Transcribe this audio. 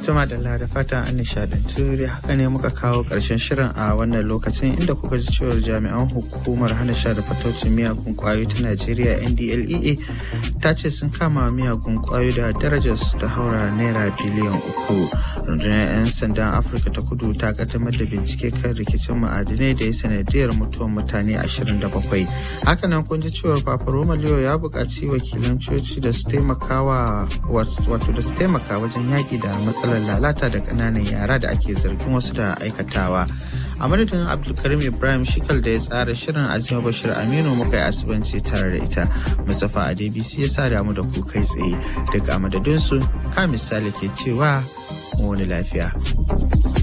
Tuma da da fata an nishadantu da haka ne muka kawo ƙarshen shirin a wannan lokacin inda kuka ji cewar jami'an hukumar hana sha da fataucin miyagun kwayoyi ta Najeriya NDLEA ta ce sun kama miyagun kwayoyi da darajar su ta haura naira biliyan uku. Rundunar 'yan sandan Afirka ta kudu ta kaddamar da bincike kan rikicin ma'adinai da ya sanadiyar mutuwar mutane 27. Hakanan kun ji cewar Papa Roma Leo ya buƙaci wakilan coci da su taimakawa wato da su taimaka wajen yaƙi da matsalar lalata da ƙananan yara da ake zargin wasu da aikatawa. a madadin abdulkarim ibrahim shikal da ya tsara shirin azima bashir aminu muka yi asibanci tare da ita mustapha a dbc ya sa damu da ku kai tsaye daga madadinsu ka misali ke cewa wani lafiya